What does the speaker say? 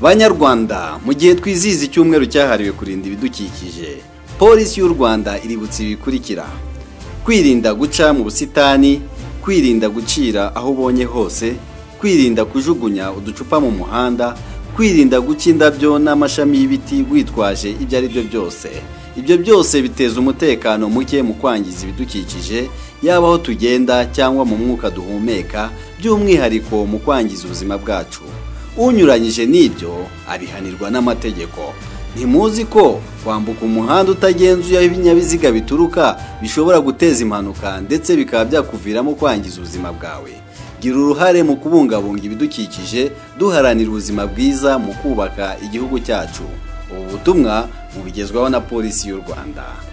banyarwanda mu gihe twizihiza icyumweru cyahariwe kurinda ibidukikije polisi y'u rwanda iributsa ibikurikira kwirinda guca mu busitani kwirinda gucira aho ubonye hose kwirinda kujugunya uducupa mu muhanda kwirinda guca indabyo n'amashami y'ibiti witwaje ibyo ari byo byose ibyo byose biteza umutekano muke mu kwangiza ibidukikije yaba aho tugenda cyangwa mu mwuka duhumeka by'umwihariko mu kwangiza ubuzima bwacu unyuranyije n'ibyo abihanirwa n'amategeko ntimuzi ko kwambuka umuhanda utagenzuye aho ibinyabiziga bituruka bishobora guteza impanuka ndetse bikaba byakuviramo kwangiza ubuzima bwawe gira uruhare mu kubungabunga ibidukikije duharanira ubuzima bwiza mu kubaka igihugu cyacu ubu butumwa bugezwaho na polisi y'u rwanda